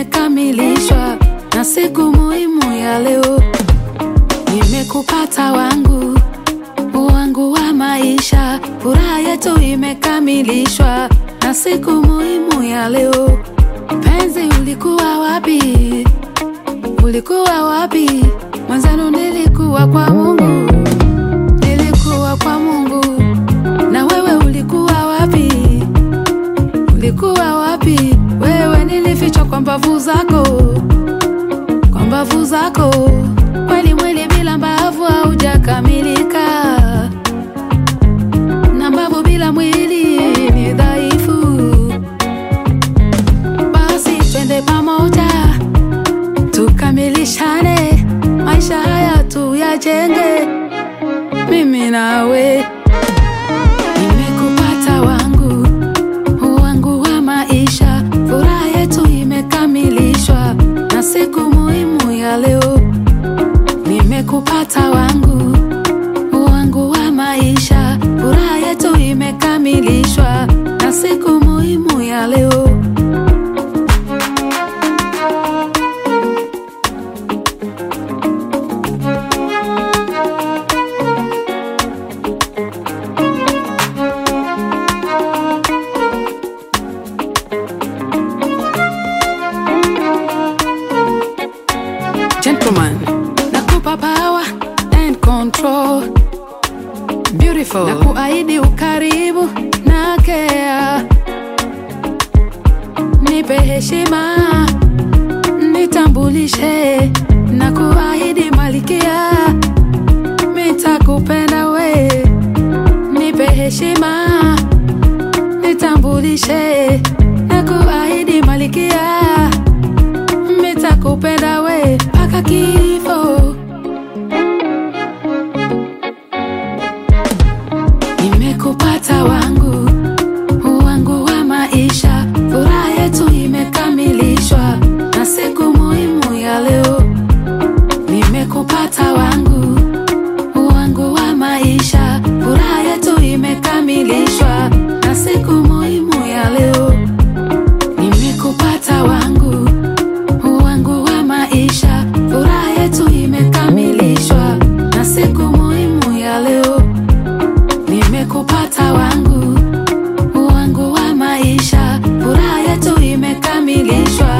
imekamilishwa na siku muhimu ya leo. Nimekupata wangu wangu wa maisha, furaha yetu imekamilishwa na siku muhimu ya leo. Penzi, ulikuwa wapi? Ulikuwa wapi? Mwanzano nilikuwa kwa Mungu, nilikuwa kwa Mungu. Na wewe ulikuwa wapi? Ulikuwa wapi? Wewe nilifichwa kwa mbavu zako, kwa mbavu zako. Kweli mwili bila mbavu haujakamilika, na mbavu bila mwili ni dhaifu. Basi twende pamoja tukamilishane, maisha haya tuyajenge, mimi nawe. Nimekupata wangu wangu wa maisha, furaha yetu imekamilishwa na siku muhimu ya leo. Nimekupata wangu wangu wa maisha, furaha yetu imekamilishwa na siku muhimu ya leo. Gentleman, nakupa power and control. Beautiful. Na kuahidi ukaribu na care. Nipe heshima, nitambulishe na kuahidi malikia, mitakupenda we. Nipe heshima, nitambulishe na kuahidi malikia mitakupenda we mpaka kifo. Nimekupata wangu wangu wa maisha, furaha yetu imekamilishwa na siku muhimu ya leo. Nimekupata wangu wangu wa maisha, furaha yetu imekamilishwa na siku muhimu ya leo. Nimekupata wangu wangu wa maisha, furaha yetu imekamilishwa na siku muhimu ya leo. Nimekupata wangu wangu wa maisha, furaha yetu imekamilishwa